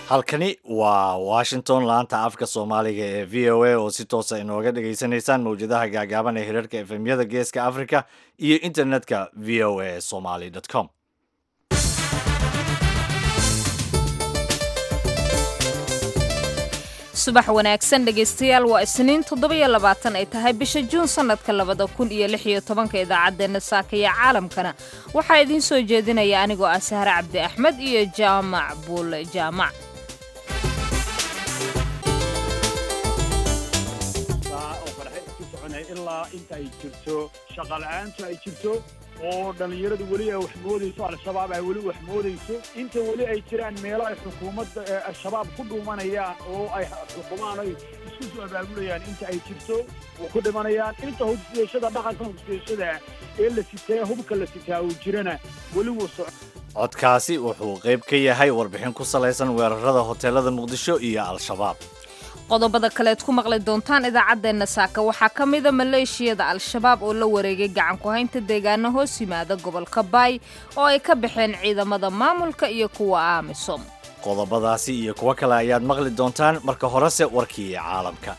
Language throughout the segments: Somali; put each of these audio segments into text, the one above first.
halkani waa washington laanta afka soomaaliga ee v o a oo si toosa inooga dhagaysanaysaan mawjadaha gaagaaban ee hirarka efemyada geeska africa iyo internetka v o a somaly com subax wanaagsan dhegaystayaal waa isniin toddobiyo labaatan ay tahay bisha juun sannadka labada kun iyo lix iyo tobanka idaacaddeenna saakaya caalamkana waxaa idiin soo jeedinaya anigoo ah sahre cabdi axmed iyo jaamac buule jaamac ilaa inta ay jirto shaqala-aantu ay jirto oo dhallinyaradu weli ay wax moodayso al-shabaab ay weli wax moodayso inta weli ay jiraan meelo ay xukuumadda al-shabaab ku dhuumanayaan oo ay xukumaan ay isku soo abaabulayaan inta ay jirto oo ku dhimanayaan inta hubsiyashada dhaqanka hubsiyashada ee la sitaa hubka la sitaa uu jirana weli wuu soco codkaasi wuxuu qayb ka yahay warbixin ku salaysan weerarada hoteelada muqdisho iyo al-shabaab qodobada kaleed ku maqli doontaan idaacaddeenna saaka waxaa ka mida maleeshiyada al-shabaab oo la wareegay gacan ku haynta deegaano hoos yimaada gobolka baay oo ay ka baxeen ciidamada maamulka iyo kuwa aamisom qodobadaasi iyo kuwo kale ayaad maqli doontaan marka horese warkii caalamka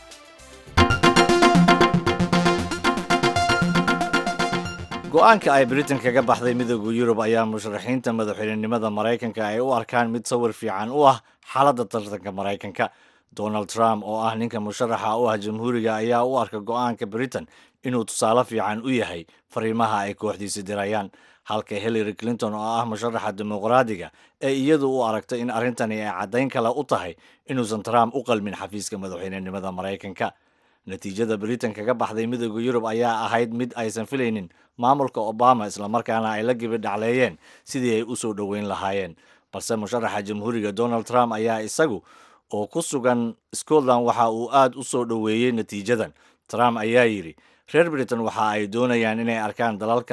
go-aanka ay britain kaga baxday midooda yurub ayaa musharaxiinta madaxweynenimada maraykanka ay u arkaan mid sawir fiican u ah xaaladda tartanka maraykanka donald trump oo ah ninka musharaxa u ah jamhuuriga ayaa u arka go-aanka britain inuu tusaale fiican u yahay fariimaha ay kooxdiisi dirayaan halka hillary clinton oo ah musharaxa dimuqraadiga ee iyadu u aragtay in arrintani ay caddayn kale u tahay inuusan trump u qalmin xafiiska madaxweynenimada maraykanka natiijada britain kaga baxday midooda yurub ayaa ahayd mid aysan filaynin maamulka obama islamarkaana ay la gibi dhacleeyeen sidii ay u soo dhoweyn lahaayeen balse musharaxa jamhuuriga donald trump ayaa isagu oo ku sugan scotland waxa uu aad u soo dhoweeyey natiijadan trump ayaa yidhi reer britain waxa ay doonayaan inay arkaan dalalka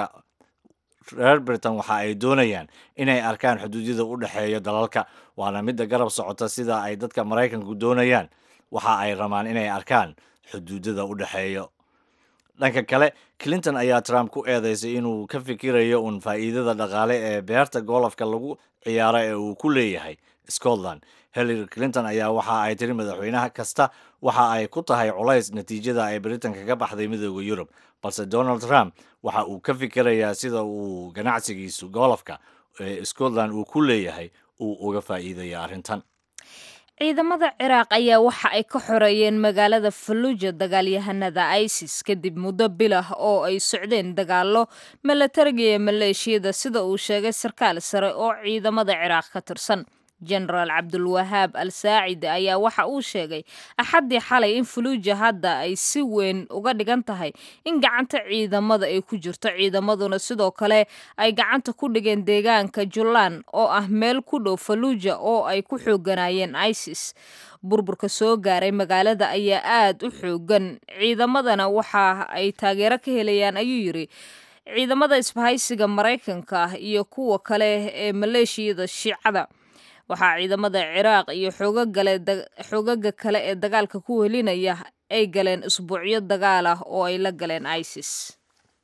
reer britain waxa ay doonayaan inay arkaan xuduudyada u dhexeeya dalalka waana midda garab socota sida ay dadka maraykanku doonayaan waxa ay rabaan inay arkaan xuduudada u dhexeeya dhanka kale clinton ayaa trump ku eedeysay inuu ka fikirayo uun faa'iidada dhaqaale ee beerta golofka lagu ciyaaro ee uu ku leeyahay scotland hillary clinton ayaa waxa ay tiri madaxweynaha kasta waxa ay ku tahay culays natiijada ay britain kaga baxday midooda yurub balse donald trump waxa uu ka fikirayaa sida uu ganacsigiisu golofka ee scotland uu ku leeyahay uu uga faa'iidaya arrintan ciidamada ciraaq ayaa waxa ay ka xoreeyeen magaalada falluuja dagaalyahanada isis kadib muddo bilah oo ay socdeen dagaallo milatariga iyo maleeshiyada sida uu sheegay sarkaal sare oo ciidamada ciraaq ka tirsan jenaraal cabdulwahaab al saacid ayaa waxa uu sheegay axaddii xalay in fuluuja hadda ay si weyn uga dhigan tahay in gacanta ciidamada ay ku jirto ciidamaduna sidoo kale ay gacanta ku dhigeen deegaanka jullaan oo ah meel ku dhow faluuja oo ay ku xooganayeen isis burburka soo gaaray magaalada ayaa aad u xoogan ciidamadana waxa ay taageero ka helayaan ayuu yidhi ciidamada isbahaysiga maraykanka ah iyo kuwa kale ee maleeshiyada shiicada waxaa ciidamada ciraaq iyo xoogaga kale ee dagaalka ku helinaya ay galeen isbuucyo dagaal ah oo ay la galeen isis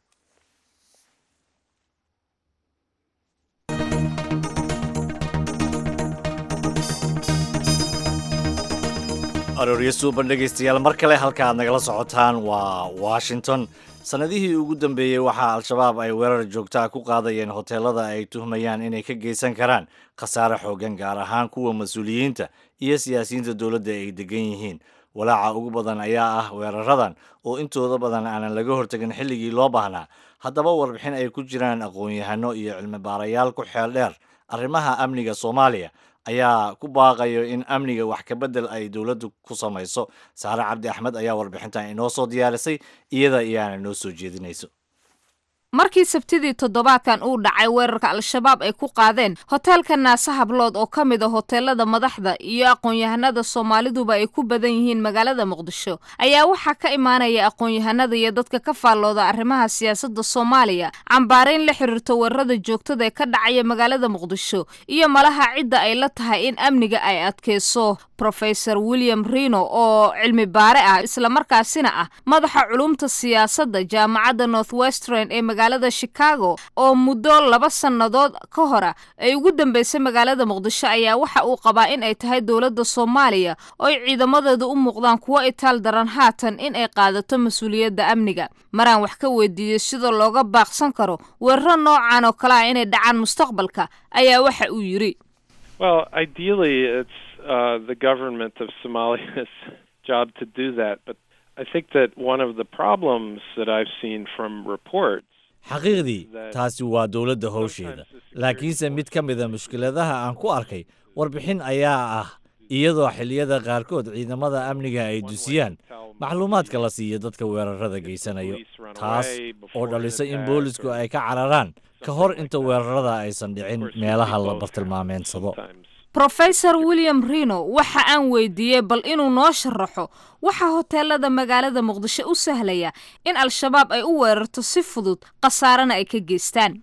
arooryo suuban dhegaystayaal mar kale halka aad nagala socotaan waa washington sannadihii ugu dambeeyey waxaa al-shabaab ay weerar joogtaa ku qaadayeen hoteelada ay tuhmayaan inay ka geysan karaan khasaare xoogan gaar ahaan kuwa mas-uuliyiinta iyo siyaasiyiinta dowladda ay degan yihiin walaaca ugu badan ayaa ah weeraradan oo intooda badan aanan laga hortegin xilligii loo baahnaa haddaba warbixin ay ku jiraan aqoon-yahano iyo cilmi baarayaal ku xeel dheer arrimaha amniga soomaaliya ayaa ku baaqayo in amniga wax ka bedel ay dowladdu ku samayso saare cabdi axmed ayaa warbixintan inoo soo diyaarisay iyada iyaana noo soo jeedinayso markii sabtidii toddobaadkan uu dhacay weerarka al-shabaab ay ku qaadeen hoteelka naase hablood oo ka mid a hoteelada madaxda iyo aqoon-yahanada soomaaliduba ay ku badan yihiin magaalada muqdisho ayaa waxaa ka imaanaya aqoon-yahanada iyo dadka ka faallooda arrimaha siyaasadda soomaaliya cambaarayn la xiriirto weerarada joogtada ee ka dhacaya magaalada muqdisho iyo malaha cidda ay la tahay in amniga ay adkeyso rofesor william rino oo cilmi baare ah islamarkaasina ah madaxa culumta siyaasadda jaamacadda north western ee magaalada chicago oo muddo laba sannadood ka hora ay ugu dambeysay magaalada muqdisho ayaa waxa uu qabaa in ay tahay dowladda soomaaliya oo ay ciidamadeedu u muuqdaan kuwo itaal daran haatan in ay qaadato mas-uuliyadda amniga maraan wax ka weydiiyey sida looga baaqsan karo weeraro noocan oo kale ah inay dhacaan mustaqbalka ayaa waxa uu yidhi Well, ideally, it's uh, the government of Somalia's job to do that. But I think that one of the problems that I've seen from reports xaqiiqdii taasi waa dowladda howsheeda laakiinse mid ka mida mushkiladaha aan ku arkay warbixin ayaa ah iyadoo xilliyada qaarkood ciidamada amniga ay dusiyaan macluumaadka la siiyo dadka weerarada geysanayo taas oo dhalisa in boolisku ay ka cararaan ka hor inta weerarada aysan dhicin meelaha la bartilmaameensado rofesor william rino waxa aan weydiiyey bal inuu noo sharaxo waxaa hoteelada magaalada muqdisho u sahlaya in al-shabaab ay u weerarto si fudud khasaarana ay ka geystaan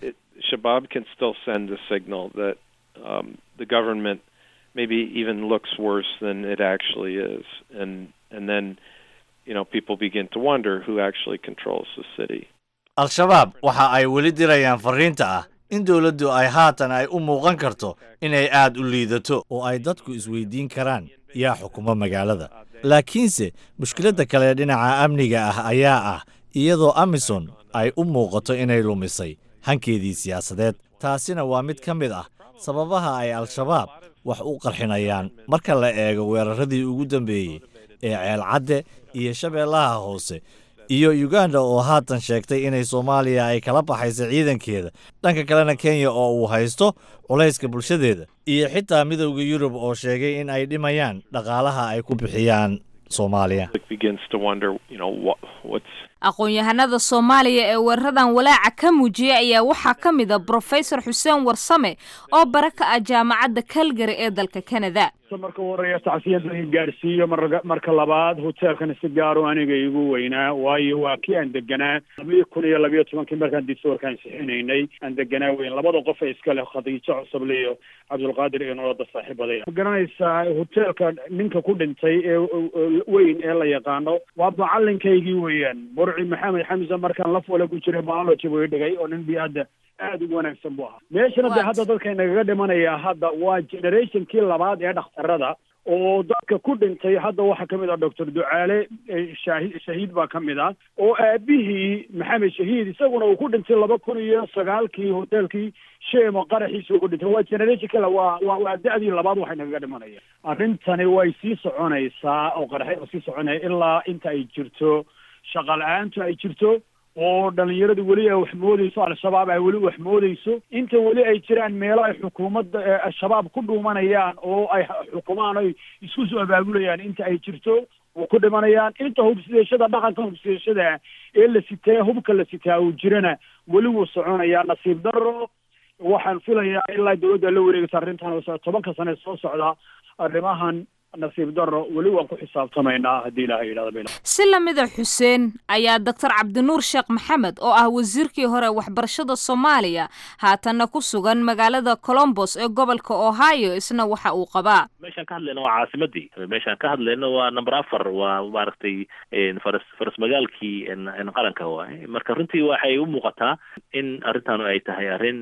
Shabab can still send a signal that um, the government maybe even looks worse than it actually is, and and then you know people begin to wonder who actually controls the city. al-shabaab waxa ay weli dirayaan fariinta ah in dowladdu ay haatan ay u muuqan karto inay aad u liidato oo ay dadku isweydiin karaan yaa xukuma magaalada laakiinse mushkiladda kale dhinaca amniga ah ayaa ah iyadoo amison ay u muuqato inay lumisay hankeedii siyaasadeed taasina waa mid ka mid ah sababaha ay al-shabaab wax u qarxinayaan marka la eego weeraradii ugu dambeeyey ee ceelcadde iyo shabeellaha hoose iyo uganda oo haatan sheegtay inay soomaaliya ay kala baxaysa ciidankeeda dhanka kalena kenya oo uu haysto culayska bulshadeeda iyo xitaa midowda yurub oo sheegay in ay dhimayaan dhaqaalaha ay ku bixiyaan soomaaliya It begins to wonder, you know, what what's aqoon-yahanada soomaaliya ee weeraradan walaaca ka muujiyay ayaa waxaa ka mid a brofesor xuseen warsame oo bara ka ah jaamacadda calgary ee dalka canada marka u horeeya tacsiyada in gaarsiiyo marga marka labaad hoteelkana si gaaro aniga igu weynaa waayo waa kii aan deganaa labiyo kun iyo labiyo tobankii markaan disorkaan sixinaynay aan deganaa weyn labada qof ee iska leh khadiijo cusable iyo cabdulqaadir iyo noloda saaxiibaday ma garanaysaa hoteelka ninka ku dhintay ee weyn ee la yaqaano waa macalinkaygii weeyaan burci maxamed xamse markaan la fule ku jiray biology buu dhigay oo nin bi-adda aada ugu wanaagsan buu ahaa meeshana dee hadda dadka inagaga dhimanaya hadda waa generationkii labaad ee dhakhtarada oo dadka ku dhintay hadda waxaa ka mid ah doctor ducaale shaahi shahiid baa ka mid ah oo aabihii maxamed shahiid isaguna uu ku dhintay laba kun iyo sagaalkii hoteelkii sheemo qaraxiisa uu ku dhintay waa generation kale waa waa waa da-dii labaad waxay nagaga dhimanaya arrintani way sii soconaysaa oo qaraxyada sii soconaya ilaa inta ay jirto shaqa la-aantu ay jirto oo dhalinyaradu weli ay wax moodeyso al-shabaab ay weli wax moodeyso inta weli ay jiraan meelo ay xukuumadda al-shabaab ku dhuumanayaan oo ay xukumaan ay isku soo abaabulayaan inta ay jirto oo ku dhimanayaan inta hubsideeshada dhaqanka hubsideeshada ee la sitaa hubka la sitaa uu jirana weli wuu soconayaa nasiib daro waxaan filayaa ilaa dowladda la wareegaysa arrintan tobanka sane soo socda arrimahan nasiib daro weli waan ku xisaabtamaynaa haddii ilaahay yidhahda bila si lamida xuseen ayaa doctor cabdinuur sheekh maxamed oo ah wasiirkii hore waxbarashada soomaaliya haatanna ku sugan magaalada colombos ee gobolka ohio isna waxa uu qabaa meeshaan ka hadlayna waa caasimadii meeshaan ka hadlayna waa number afar waa maaragtay faras faras magaalkii qaranka waay marka runtii waxay u muuqataa in arrintan ay tahay arrin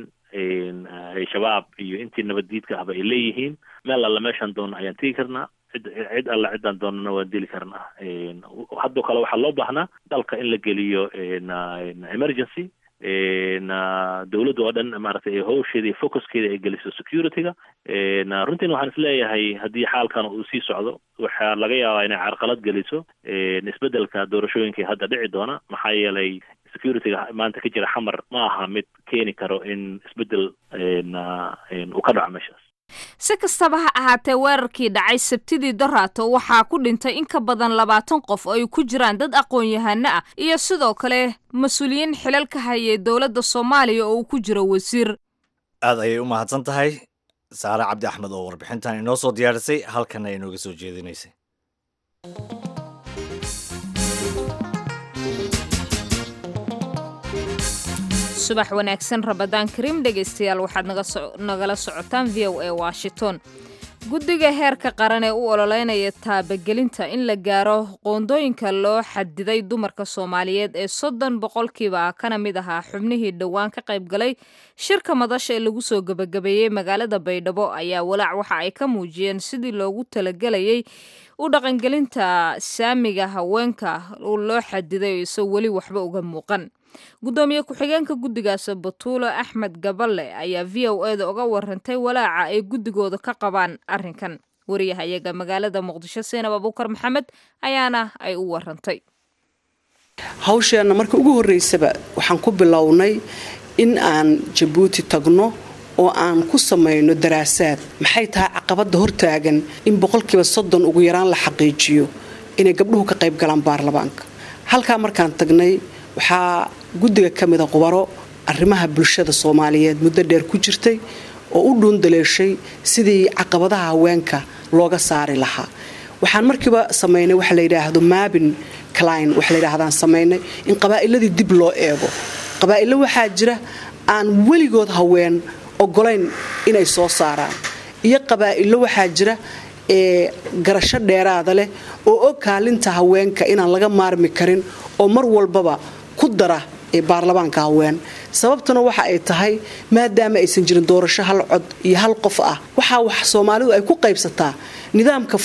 shabaab iyo intii nabaddiidka ahba ay leeyihiin meel alla meeshaan doona ayaan tegi karnaa cid cid alla ciddaan doonana waan dili karnaa haddoo kale waxaa loo baahnaa dalka in la geliyo emergency dowladda oo dhan maaragtay howsheeda iyo focuskeeda ay geliso security-ga runtiina waxaan isleeyahay haddii xaalkan uu sii socdo waxaa laga yaabaa inay carqalad geliso isbeddelka doorashooyinkai hadda dhici doona maxaa yeelay security-ga maanta ka jira xamar ma aha mid keeni karo in isbeddel uu ka dhaco meeshaas si kastaba ha ahaatee weerarkii dhacay sabtidii daraato waxaa ku dhintay in ka badan labaatan qof oo ay ku jiraan dad aqoon-yahano ah iyo sidoo kale mas-uuliyiin xilal ka hayay dowladda soomaaliya oo uu ku jiro wasiir aad ayay u mahadsan tahay saare cabdi axmed oo warbixintan inoo soo diyaarisay halkanna inooga soo jeedinaysay subax wanaagsan rabadaan kariim dhegaystayaal waxaad nagala socotaan v o a washington guddiga heerka qaran ee u ololeynaya taabagelinta in la gaaro qoondooyinka loo xadiday dumarka soomaaliyeed ee soddon boqolkiiba kana mid ahaa xubnihii dhowaan ka qayb galay shirka madasha ee lagu soo gebagabeeyey magaalada baydhabo ayaa walaac waxa ay ka muujiyeen sidii loogu talagelayay u dhaqangelinta saamiga haweenka loo xadiday oo isoo weli waxba uga muuqan guddoomiye ku-xigeenka guddigaas batuulo axmed gaballe ayaa v o eda uga warantay walaaca ay guddigooda ka qabaan arrinkan wariyahayaga magaalada muqdisho seenab abuukar maxamed ayaana ay u warantay hawsheenna marka ugu horreysaba waxaan ku bilownay in aan jabuuti tagno oo aan ku samayno daraasaad maxay tahay caqabadda hortaagan in boqolkiiba soddon ugu yaraan la xaqiijiyo inay gabdhuhu ka qayb galaan baarlamaanka halkaa markaan tagnay waxaa guddiga ka mida qubaro arrimaha bulshada soomaaliyeed muddo dheer ku jirtay oo u dhuundaleeshay sidii caqabadaha haweenka looga saari lahaa waxaan markiiba samaynay waxa la yidhaahdo maabin clin waxa layidhaahdaan samaynay in qabaa'iladii dib loo eego qabaa'ilo waxaa jira aan weligood haween ogolayn inay soo saaraan iyo qabaa'ilo waxaa jira ee garasho dheeraada leh oo og kaalinta haweenka inaan laga maarmi karin oo mar walbaba ku dara ee baarlamaanka haween sababtuna waxa ay tahay maadaama aysan jirin doorasho hal cod iyo hal qof ah waxaa wax soomaalidu ay ku qaybsataa nidaamka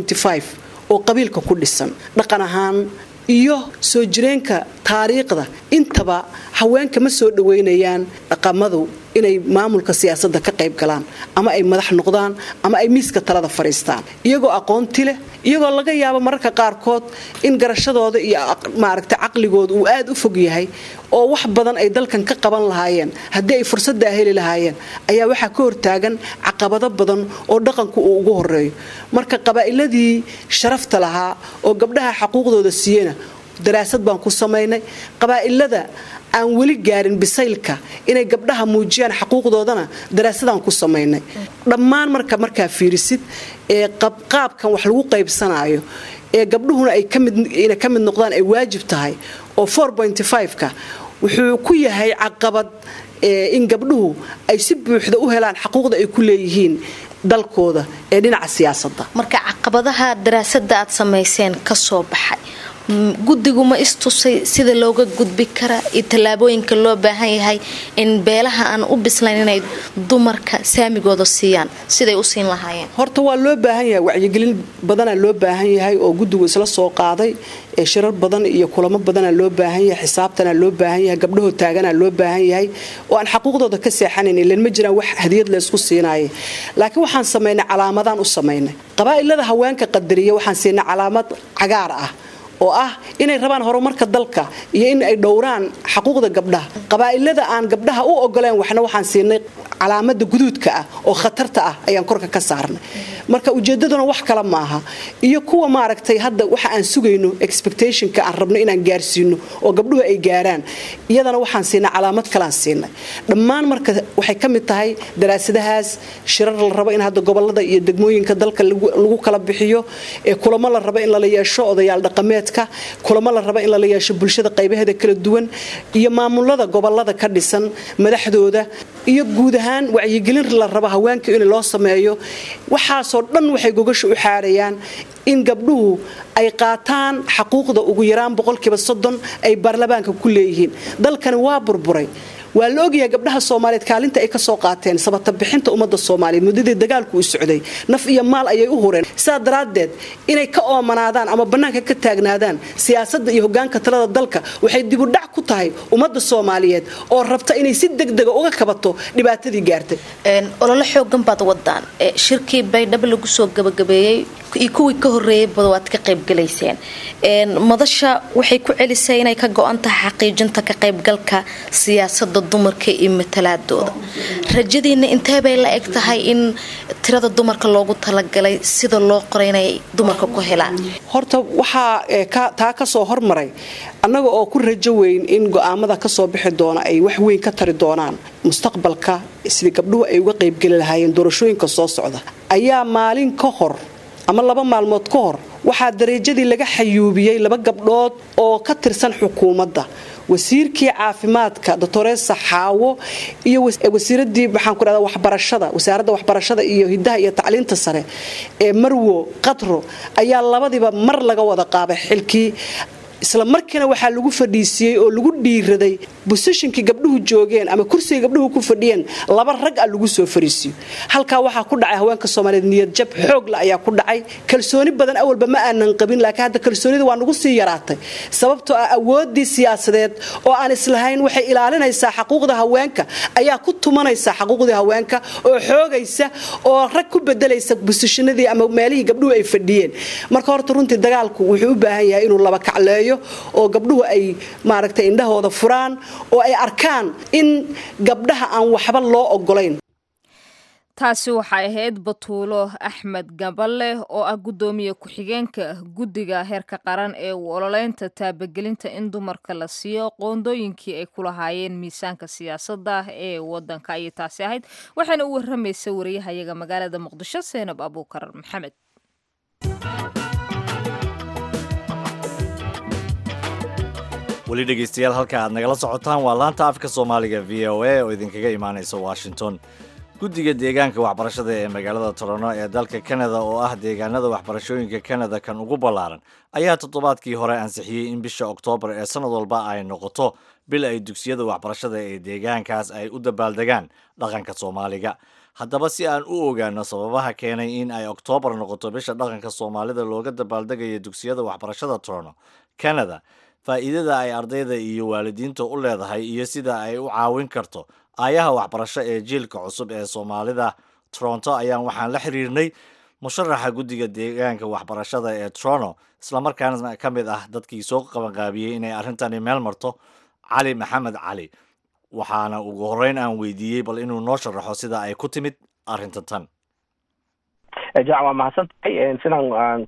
oo qabiilka ku dhisan dhaqan ahaan iyo soo jireenka taariikhda intaba haweenka ma soo dhoweynayaan dhaqamadu inay maamulka siyaasadda ka qayb galaan ama ay madax noqdaan ama ay miiska talada fadhiistaan iyagoo aqoonti leh iyagoo laga yaabo mararka qaarkood in garashadooda iyo maaragta caqligooda uu aad u fog yahay oo wax badan ay dalkan ka qaban lahaayeen haddii ay fursaddaa heli lahaayeen ayaa waxaa ka hortaagan caqabado badan oo dhaqanku uu ugu horeeyo marka qabaa'iladii sharafta lahaa oo gabdhaha xaquuqdooda siiyena daraasad baan ku samaynay qabaa'ilada aan weli gaarin bisaylka inay gabdhaha muujiyaan xaquuqdoodana daraasadaan ku samaynay dhammaan marka markaa fiirisid ee qaabkan wax lagu qaybsanaayo ee gabdhuhuna ayna ka mid noqdaan ay waajib tahay oo ka wuxuu ku yahay caqabad in gabdhuhu ay si buuxda u helaan xaquuqda ay ku leeyihiin dalkooda ee dhinaca siyaasadda marka caqabadaha daraasada aad samayseen ka soo baxay guddigu ma istusay sida looga gudbi kara iyo tallaabooyinka loo baahan yahay in beelaha aan u bislayn inay dumarka saamigooda siiyaan siday u siin lahaayeen horta waa loo baahan yahay wacyigelin badanaa loo baahan yahay oo guddigu isla soo qaaday ee shirar badan iyo kulamo badanaa loo baahan yahay xisaabtanaa loo baahan yahay gabdhahoo taaganaa loo baahan yahay oo aan xaquuqdooda ka seexanayn ilan ma jiraan wax hadiyad laysku siinaaya laakiin waxaan samaynay calaamadaan u samaynay qabaa'ilada haweenka qadariya waxaan siinay calaamad cagaar ah oo ah inay rabaan horumarka dalka iyo in ay dhowraan xaquuqda gabdhaha qabaa'ilada aan gabdhaha u ogoleen waxna waxaan siinay calaamada guduudka ah oo khatarta ah ayaan korka ka saarnay marka ujeedaduna wax kale maaha iyo kuwa maaragtay hadda waxa aan sugayno expectationka aan rabno inaan gaarsiino oo gabdhuhu ay gaaraan iyadana waxaan siinay calaamad kaleaan siinay dhammaan marka waxay ka mid tahay daraasadahaas shirar la rabo in hadda gobolada iyo degmooyinka dalka lagu kala bixiyo ee kulamo la rabo in lala yeesho odayaal dhaqameedka kulamo la rabo in lala yeesho bulshada qaybaheeda kala duwan iyo maamulada gobolada ka dhisan madaxdooda iyo guud ahaan wacyigelin la rabo haweenka in loo sameeyo waxaasoo dhan waxay gogasha u xaarayaan in gabdhuhu ay qaataan xaquuqda ugu yaraan boqolkiiba soddon ay baarlamaanka ku leeyihiin dalkani waa burburay waa la ogyahay gabdhaha soomaaliyeed kaalinta ay ka soo qaateen sabata bixinta ummadda soomaaliyeed muddadii dagaalku u socday naf iyo maal ayay u hureen sidaa daraaddeed inay ka oomanaadaan ama bannaanka ka taagnaadaan siyaasadda iyo hogaanka talada dalka waxay dibudhac ku tahay ummadda soomaaliyeed oo rabta inay si degdega uga kabato dhibaatadii gaartay ololo xoogan baad wadaan shirkii baydhabo lagu soo gabagabeeyey iyo kuwii ka horeeyeyba waad ka qaybgalayseen madasha waxay ku celisay inay ka go-an tahay xaqiijinta ka qaybgalka siyaasada dumarka iyo matalaadooda rajadiina inteebay la eg tahay in tirada dumarka loogu talagalay sida loo qoray inay dumarka ku helaan horta waxaa taa kasoo hormaray annaga oo ku rajo weyn in go-aamada kasoo bixi doona ay wax weyn ka tari doonaan mustaqbalka sidii gabdhuhu ay uga qaybgeli lahaayeen doorashooyinka soo socda ayaa maalin ka hor ama laba maalmood ka hor waxaa dareejadii laga xayuubiyey laba gabdhood oo ka tirsan xukuumadda wasiirkii caafimaadka doctoresa xaawo iyo wasiiradii maxaan ku dhahda waxbarashada wasaaradda waxbarashada iyo hidaha iyo tacliinta sare ee marwo qadro ayaa labadiiba mar laga wada qaabay xilkii isla markiina waxaa lagu fadhiisiiyey oo lagu dhiiraday bosishinkii gabdhuhu joogeen ama kursiga gabdhuhu ku fadhiyeen laba rag a lagu soo fariisiyo halkaa waxaa ku dhacay haweenka soomaaliyeed niyad jab xoogla ayaa ku dhacay kalsooni badan awalba ma aanan qabin laakiin hadda kalsoonida waa nagu sii yaraatay sababtoo ah awoodii siyaasadeed oo aan islahayn waxay ilaalinaysaa xaquuqda haweenka ayaa ku tumanaysa xaquuqdii haweenka oo xoogaysa oo rag ku bedelaysa bosishinadii ama meelihii gabdhuhu ay fadhiyeen marka horta runtii dagaalku wuxuu u baahan yahay inuu laba kacleeyo oo gabdhuhu ay maaragtay indhahooda furaan oo ay arkaan in gabdhaha aan waxba loo ogolayn taasi waxay ahayd batuulo axmed gaballe oo ah guddoomiye ku-xigeenka guddiga heerka qaran ee u ololeynta taabagelinta in dumarka la siiyo qoondooyinkii ay ku lahaayeen miisaanka siyaasadda ee wadanka ayay taasi ahayd waxaana u waramaysa wariyahayaga magaalada muqdisho seenab abuukar maxamed weli dhegeystayaal halka aad nagala socotaan waa laanta afka soomaaliga v o a oo idinkaga imaanaysa washington guddiga deegaanka waxbarashada ee magaalada torono ee dalka kanada oo ah deegaanada waxbarashooyinka kanada kan ugu ballaaran ayaa toddobaadkii hore ansixiyey in bisha oktoobar ee sannad walba ay noqoto bil ay dugsiyada waxbarashada ee deegaankaas ay u dabaaldegaan dhaqanka soomaaliga haddaba si aan u ogaano sababaha keenay in ay oktoobar noqoto bisha dhaqanka soomaalida looga dabaaldegayo dugsiyada waxbarashada torono kanada faa'iidada ay ardayda iyo waalidiinta u leedahay iyo sida ay u caawin karto aayaha waxbarasho ee jiilka cusub ee soomaalida toronto ayaan waxaan la xiriirnay musharaxa guddiga deegaanka waxbarashada ee toronto islamarkaana ka mid ah dadkii soo qabanqaabiyey inay arrintani meel marto cali maxamed cali waxaana ugu horreyn aan weydiiyey bal inuu noo sharaxo sida ay ku timid arrinta tan jac waa mahadsan tahay sidaan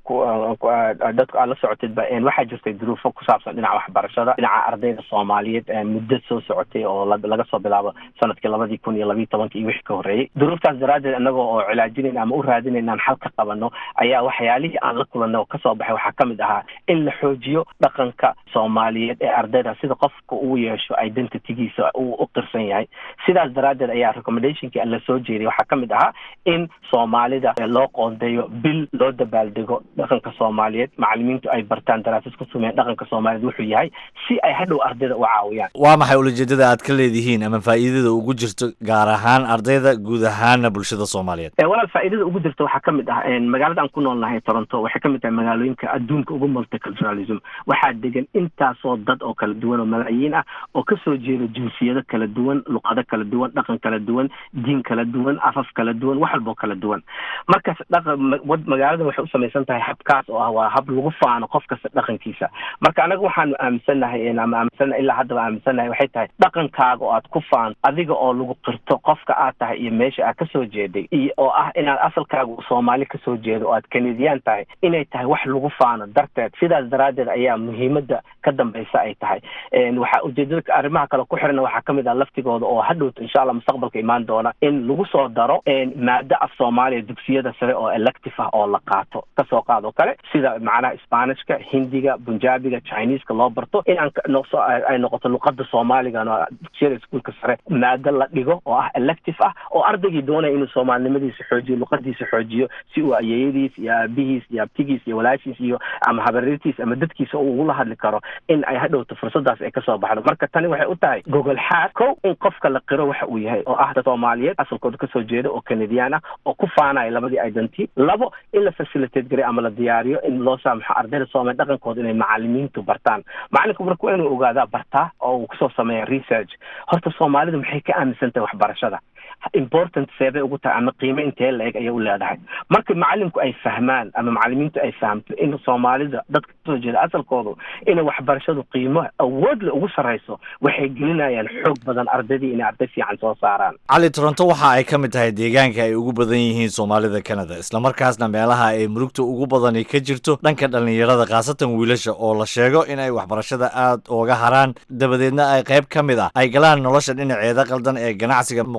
dadku aad la socotidba waxaa jirtay duruufo ku saabsan dhinaca waxbarashada dhinaca ardayda soomaaliyeed muddo soo socotay oo laga soo bilaabo sanadkii labadii kun iyo labiiyo tobanka iyo wixii ka horreeyey duruuftaas daraaddeed anagoo oo cilaajinayn ama u raadinayn aan xal ka qabano ayaa waxyaalihii aan la kulanay oo kasoo baxay waxaa kamid ahaa in la xoojiyo dhaqanka soomaaliyeed ee ardayda sida qofka uu yeesho identitygiisa uu u qirsan yahay sidaas daraaddeed ayaa recommendationkii la soo jeediyay waxaa kamid ahaa in soomaalida loo qoondeeyo bil loo dabaaldego dhaqanka soomaaliyeed macalimiintu ay bartaan daraasad ku sameeyeen dhaqanka soomaaliyeed wuxuu yahay si ay hadhow ardayda u caawiyaan waa maxay ulajeedada aad ka leedihiin ama faa'iidada ugu jirto gaar ahaan ardayda guud ahaana bulshada soomaaliyeed walaal faa'iidada ugu jirta waxaa kamid ah magaalada aan ku nool nahay toronto waxay kamid tahay magaalooyinka adduunka ugu multiculturalism waxaa degan intaasoo dad oo kala duwan oo malaayiin ah oo kasoo jeeda jinsiyado kala duwan luqado kala duwan dhaqan kala duwan diin kala duwan afaf kala duwan wax walboo kala duwan markaas magaalada waxay u samaysan tahay habkaas oo ah waa hab lagu faano qof kasta dhaqankiisa marka anaga waxaanu aaminsannahay ama aaminsannahay ilaa haddaba aaminsannahay waxay tahay dhaqankaaga oo aad ku faano adiga oo lagu qirto qofka aad tahay iyo meesha aad kasoo jeeday iyo oo ah inaad asalkaaga soomaali kasoo jeedo oo aad kanadiyaan tahay inay tahay wax lagu faano darteed sidaas daraaddeed ayaa muhiimada ka dambaysa ay tahay waxaa ujeedada arrimaha kale ku xiran waxaa kamid ah laftigooda oo hadhowta insha allah mustaqbalka imaan doona in lagu soo daro maado af soomaaliya dugsiyada sare oo elective ah oo la qaato kasoo qaad oo kale sida macnaha spanishka hindiga bunjaabiga chineska loo barto in aan ay noqoto luqada soomaaliga dugsiyada iskuolka sare maado la dhigo oo ah elective ah oo ardaygii doonaya inuu soomaalinimadiisa xoojiyo luqadiisa xoojiyo si uu ayeeyadiis iyo aabihiis iyo abtigiis iyo walaashiis iyo ama habareertiis ama dadkiisa uu ugula hadli karo in ay hadhowto fursadaas ay kasoo baxdo marka tani waxay u tahay gogol xaad kow in qofka la qiro waxa uu yahay oo ah dad soomaaliyeed asalkooda kasoo jeeda oo kanadiyaan ah oo ku faanaya labadii identity labo in la facilitate garay ama la diyaariyo in loo saamaxo ardayda soomaaliya dhaqankooda inay macalimiintu bartaan macalinku marka waa inuu ogaadaa bartaa oo uu kusoo sameeya research horta soomaalidu maxay ka aaminsan tahay waxbarashada important seebay ugu tahay ama qiime intee la-eg ayay u leedahay marka macalinku ay fahmaan ama macalimiintu ay fahamto in soomaalida dadka kasoo jeeda asalkoodu inay waxbarashadu qiimo awoodle ugu sarrayso waxay gelinayaan xoog badan ardaydii inay arday fiican soo saaraan cali toronto waxa ay ka mid tahay deegaanka ay ugu badan yihiin soomaalida canada islamarkaasna meelaha ay murugta ugu badani ka jirto dhanka dhallinyarada khaasatan wiilasha oo la sheego in ay waxbarashada aad ooga haraan dabadeedna ay qayb ka mid ah ay galaan nolosha dhinaceeda qaldan ee ganacsiga muqaadaraad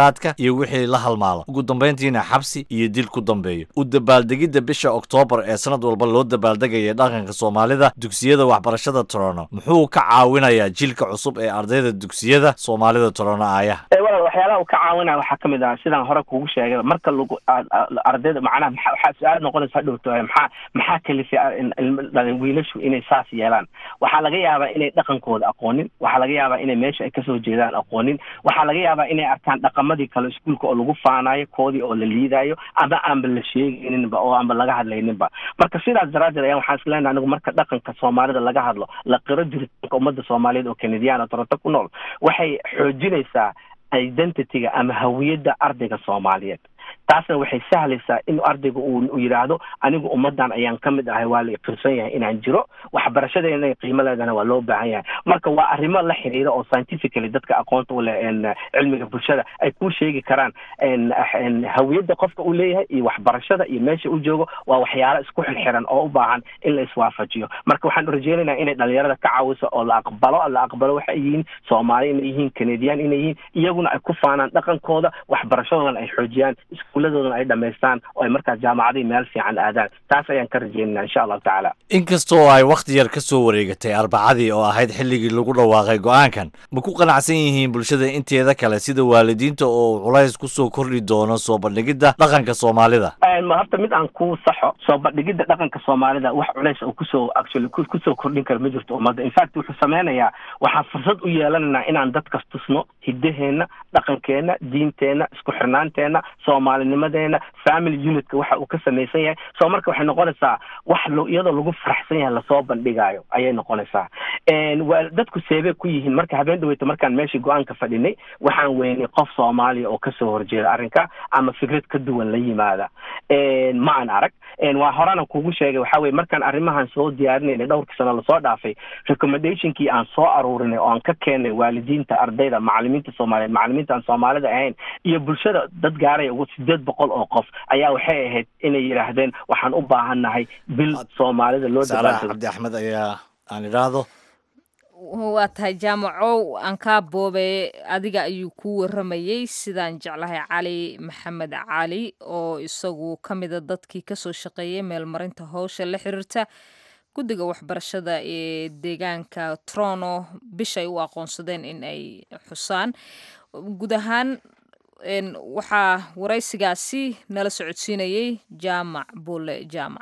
mukhaadaraadka iyo wixii la halmaalo ugu dambayntiina xabsi iyo dil ku dambeeyo u dabaaldegidda bisha oktoobar ee sanad walba loo dabaaldegaya dhaqanka soomaalida dugsiyada waxbarashada torono muxuu ka caawinayaa jiilka cusub ee ardayda dugsiyada soomaalida torono aayaha walaal waxyaalaha uu ka caawinaya waxaa kamid ah sidaan hore kugu sheegay marka lagu ardayda macnaha maa waxaa su-aal noqonaysa hadhowto maxaa maxaa kalifay wiilashu inay saas yeelaan waxaa laga yaabaa inay dhaqankooda aqoonin waxaa laga yaabaa inay meesha ay kasoo jeedaan aqoonin waxaa laga yaabaa inay arkaan dhaqamadii kale iskuulka oo lagu faanayo koodii oo la liidayo ama aanba la sheegayninba oo aanba laga hadlayninba marka sidaas daraaddeed ayaa waxaan isleenahay anigu marka dhaqanka soomaalida laga hadlo la qiro jiritaanka ummadda soomaaliyeed oo kanadiyaan oo toronto ku nool waxay xoojinaysaa identityga ama hawiyadda ardayga soomaaliyeed taasna waxay sahlaysaa in ardayga uu yidhaahdo anigu ummadan ayaan ka mid ahay waa la iqirsan yahay inaan jiro waxbarashada inay qiimo leedana waa loo baahan yahay marka waa arrimo la xiriira oo scientifically dadka aqoonta u leh cilmiga bulshada ay ku sheegi karaan hawiyadda qofka uu leeyahay iyo waxbarashada iyo meesha u joogo waa waxyaalo isku xirxiran oo u baahan in la iswaafajiyo marka waxaan rajeynaynaa inay dhalinyarada ka caawiso oo la aqbalo la aqbalo waxay yihiin soomaali inay yihiin canadian inay yihiin iyaguna ay ku faanaan dhaqankooda waxbarashadoodana ay xoojiyaan iskuuladoodana ay dhamaystaan oo ay markaas jaamacadii meel fiican aadaan taas ayaan ka rajeynana insha allahu tacaala inkastoo ay wakhti yar ka soo wareegatay arbacadii oo ahayd xilligii lagu dhawaaqay go-aankan ma ku qanacsan yihiin bulshada inteeda kale sida waalidiinta oo culays kusoo kordhi doono soo bandhigidda dhaqanka soomaalida horta mid aan ku saxo soo bandhigidda dhaqanka soomaalida wax culays oo kusoo actually kusoo kordhin kara ma jirto ummadda infact wuxuu sameynayaa waxaan fursad u yeelanaynaa inaan dadkas tusno hiddaheenna dhaqankeenna diinteenna isku xirnaanteenna soomaalinimadeena family unitka waxa uu ka samaysan yahay soo marka waxay noqonaysaa wax iyadoo lagu faraxsan yahay lasoo bandhigaayo ayay noqonaysaa dadku seebey ku yihiin marka habeen dhaweyta markaan meeshii go-aanka fadhinay waxaan weynay qof soomaaliya oo kasoo horjeeda arrinka ama fikrad ka duwan la yimaada ma aan arag waa horena kugu sheegay waxa weye markaan arrimahan soo diyaarinayna dhowrkii sano lasoo dhaafay recommendationkii aan soo aruurinay oo aan ka keenay waalidiinta ardayda macalimiinta soomaaliyeed macalimiinta aan soomaalida ahayn iyo bulshada dad gaaraya ugu sideed boqol oo qof ayaa waxay ahayd inay yidhaahdeen waxaan u baahannahay bil soomaalida loo saalax cabdi axmed ayaa aan idhaahdo waa tahay jaamacow aan kaa boobe adiga ayuu ku waramayey sidaan jeclahay cali maxamed cali oo isagu ka mida dadkii kasoo shaqeeyay meelmarinta howsha la xiriirta guddiga waxbarashada ee deegaanka trono bishay u aqoonsadeen in ay xusaan guud ahaan waxaa waraysigaasi nala socodsiinayey jaamac buule jaamac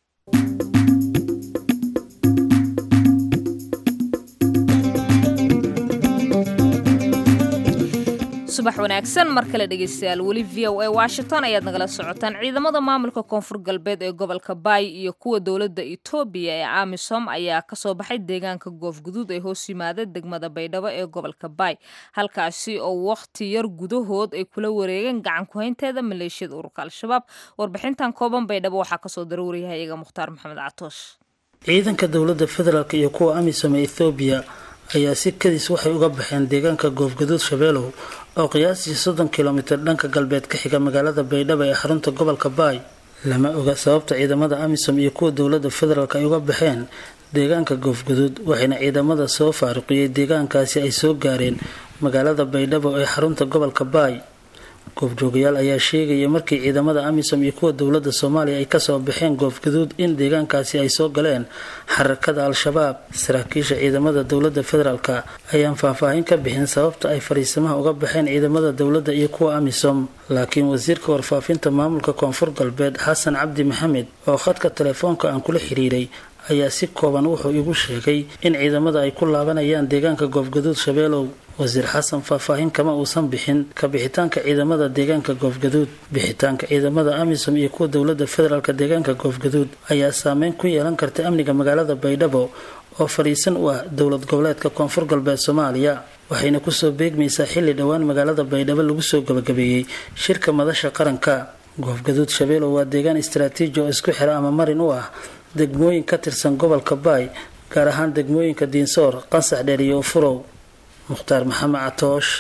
subax wanaagsan mar kale dhegeystayaal weli v o a washington ayaad nagala socotaan ciidamada maamulka koonfur galbeed ee gobolka baay iyo kuwa dowladda etoobiya ee amisom ayaa kasoo baxay deegaanka goofguduud ee hoos yimaada degmada baydhabo ee gobolka baay halkaasi oo wakhti yar gudahood ay kula wareegeen gacan ku-haynteeda maleeshiyada ururka al-shabaab warbixintan kooban baydhabo waxaa kasoo daruuriyay iyaga mukhtaar maxamed catoosh ciidanka dowladda federaalk iyo kuwa amisom ee ethoobiya ayaa si kadis waxay uga baxeen deegaanka goofgaduud shabeelow oo qiyaastii soddon kilomitir dhanka galbeed ka xiga magaalada baydhabo ee xarunta gobolka baay lama oga sababta ciidamada amisom iyo kuwa dowladda federaalk ay uga baxeen deegaanka goofgaduud waxayna ciidamada soo faaruqiyey deegaankaasi ay soo gaareen magaalada baydhabo ee xarunta gobolka baay goobjoogayaal ayaa sheegaya markii ciidamada amisom iyo kuwa dowladda soomaaliya ay kasoo baxeen goofgaduud in deegaankaasi ay soo galeen xarakada al-shabaab saraakiisha ciidamada dowladda federaalk ayaan faahfaahin ka bixin sababta ay fariisamaha uga baxeen ciidamada dowladda iyo kuwa amisom laakiin wasiirka warfaafinta maamulka koonfur galbeed xasan cabdi maxamed oo khadka telefoonka aan kula xiriiray ayaa si kooban wuxuu igu sheegay in ciidamada ay ku laabanayaan deegaanka goofgaduud shabeelow wasiir xasan faahfaahin kama uusan bixin ka bixitaanka ciidamada deegaanka goofgaduud bixitaanka ciidamada amisom iyo kuwa dowladda federaalk deegaanka goofgaduud ayaa saameyn ku yeelan karta amniga magaalada baydhabo oo fadhiisan u ah dowlad goboleedka koonfur galbeed soomaaliya waxayna kusoo beegmaysaa xilli dhowaan magaalada baydhabo lagu soo gabagabeeyey shirka madasha qaranka goofgaduud shabeelow waa deegaan istaraatiiji oo isku xira ama marin u ah degmooyin ka tirsan gobolka baay gaar ahaan degmooyinka diinsoor qansax dheer iyo ufurow mukhtaar maxamed catoosh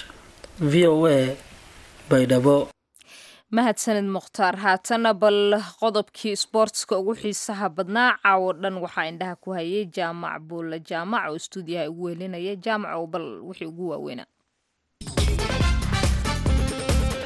v o a baydhabo mahadsanid mukhtaar haatana bal qodobkii sboortska ugu xiisaha badnaa caawo dhan waxaa indhaha ku hayay jaamac buulle jaamac oo stuudiyaha ugu welinaya jaamac oo bal wixii ugu waaweynaa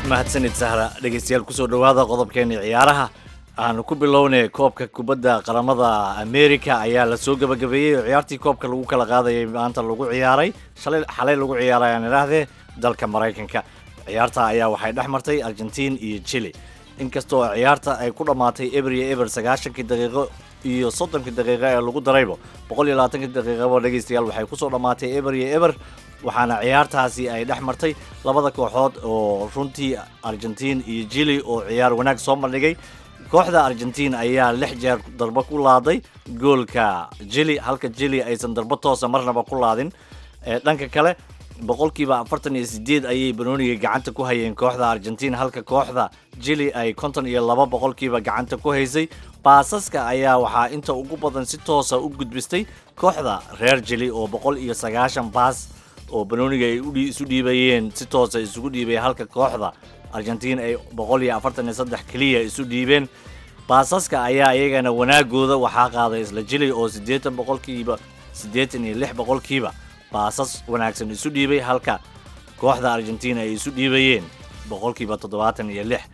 mahadsanid sahra dhegeystayaal kusoo dhowaada qodobkeeni ciyaaraha aanu ku bilownay koobka kubadda qaramada america ayaa la soo gebagabeeyey oo ciyaartii koobka lagu kala qaadayay maanta lagu ciyaaray shalay xalay lagu ciyaaray aan idhaahdee dalka maraykanka ciyaarta ayaa waxay dhex martay argentiin iyo chile inkastoo ciyaarta ay ku dhammaatay eber iyo eber sagaashankii daqiiqo iyo soddonkii daqiiqo ee lagu daraybo boqol iyo labaatankii daqiiqaba dhegeystayaal waxay kusoo dhammaatay eber iyo eber waxaana ciyaartaasi ay dhex martay labada kooxood oo runtii argentiin iyo chile oo ciyaar wanaag soo bandhigay kooxda argentiin ayaa lix jeer darbo ku laaday goolka chile halka chile aysan darbo toosa marnaba ku laadin dhanka kale boqolkiiba afartan iyo sideed ayay banooniga gacanta ku hayeen kooxda argentiin halka kooxda chile ay konton iyo laba boqolkiiba gacanta ku haysay baasaska ayaa waxaa inta ugu badan si toosa u gudbistay kooxda reer chile oo boqol iyo sagaashan baas oo banooniga ay isu dhiibayeen si toosa isugu dhiibay halka kooxda argentiin ay boqol iyo afartan iyo saddex keliya isu dhiibeen baasaska ayaa iyagana wanaagooda waxaa qaaday isla jili oo siddeetan boqolkiiba siddeetan iyo lix boqolkiiba baasas wanaagsan isu dhiibay halka kooxda argentiin ay isu dhiibayeen boqolkiiba toddobaatan iyo lix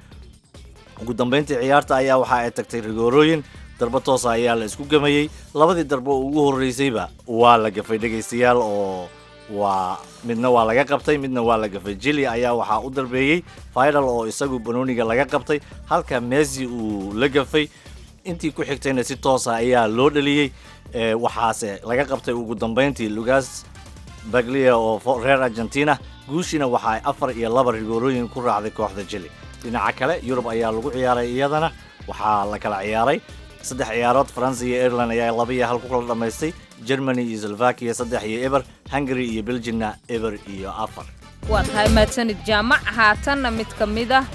ugu dambeyntii ciyaarta ayaa waxa ay tagtay rigoorooyin darbo toosa ayaa la isku gamayey labadii darbo ugu horreysayba waa la gafay dhegaystayaal oo waa midna waa laga qabtay midna waa la gafay jili ayaa waxaa u darbeeyey final oo isagu banooniga laga qabtay halka messi uu la gafay intii ku xigtayna si toosa ayaa loo dhaliyey waxaase laga qabtay ugu dambeyntii lugas baglia oo reer argentina guushiina waxa ay afar iyo laba rigoorooyin ku raacday kooxda jili dhinaca kale yurub ayaa lagu ciyaaray iyadana waxaa la kala ciyaaray saddex ciyaarood faransa iyo ireland ayaa laba iyo hal ku kala dhammaystay germany iyo slovakia saddex iyo eber hungary iyo belgiumna eber iyo afar waa tahay mahadsanid jaamac haatanna mid ka mid ah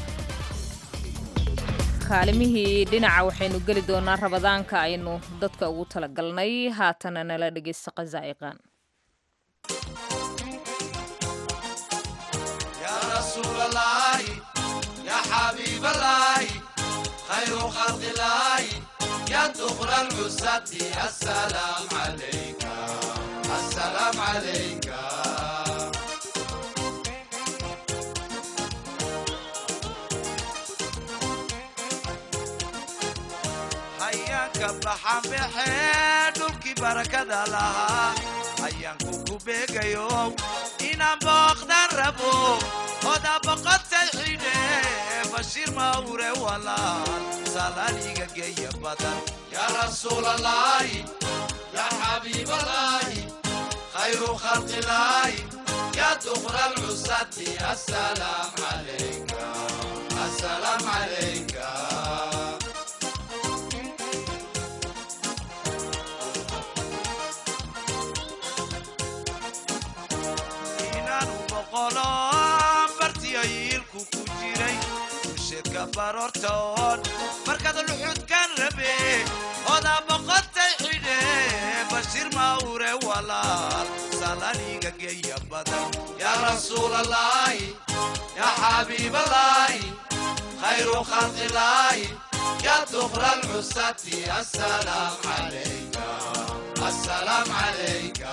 kaalimihii dhinaca waxaynu geli doonaa rabadaanka aynu dadka ugu talagalnay haatana nala dhegaysta qazaa'iqan خير خلق الله يا دخل العزة السلام عليك السلام عليك حياك بحام بحين دولكي بركة لها حياك كوبيك يوم إنا بقدر ربو هدا بقد تحيني بشير ماوري ولا سلاليك جاي بدن يا رسول الله يا حبيب الله خير خلق الله يا دخل العزة السلام عليك السلام عليك inaan u boqolo bartiyayiilku ku jiray usheedka baroortoon markaad luxudkan rabe odaa boqotay xidhe bashiir mawre walaal salaniga geeya badan yaa rasuul allaahi yaa xabiib allaahi khayru khalqi illaahi yaa dukra alcusati assalaam calayka assalaam calayka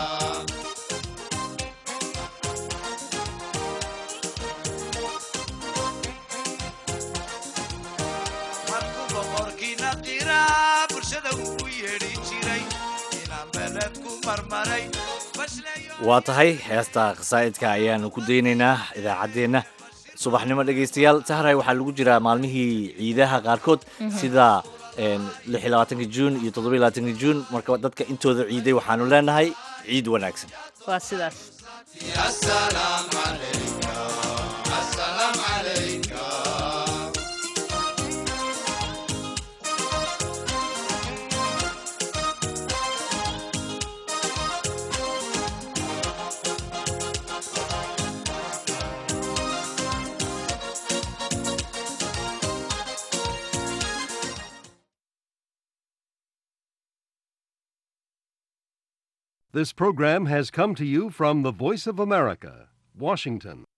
markuu boqorkiina qiraa bulshada ugu yeedhi jiray inaan beled ku marmaray waa tahay heesta khasaa'idka ayaanu ku daynaynaa idaacaddeenna subaxnimo dhegaystayaal sahray waxaa lagu jiraa maalmihii ciidaha qaarkood sida lix iyo labaatanka juun iyo toddoba iyo labaatanka juun marka dadka intooda ciiday waxaanu leenahay ciid wanaagsan waa sidaas السلام عليك السلام عليك This program has come to you from the Voice of America, Washington.